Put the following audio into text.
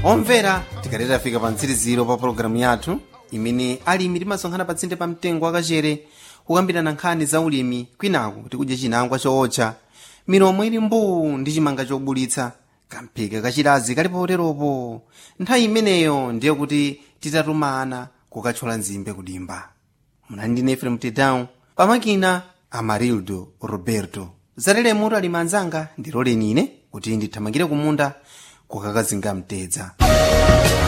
omvera tikaleta fika pa mtsiriziro pa pologalamu yathu imene alimi timasonkhana patsinde pa mtengo wakachere kukambirana nkhani za ulimi kwinaku tikudya chinangwa chootcha milomo ili mbuu ndi chimanga chobulitsa kamphika kachilazi kali poteropo nthawi imeneyo ndiye kuti titatumana kukathyola nzimbe kudimba munali ndine efrem tedown pamakina amarildo roberto zalelemuto alimi anzanga ndiloleni ine kuti ndithamangire kumunda kukakazinga mtedza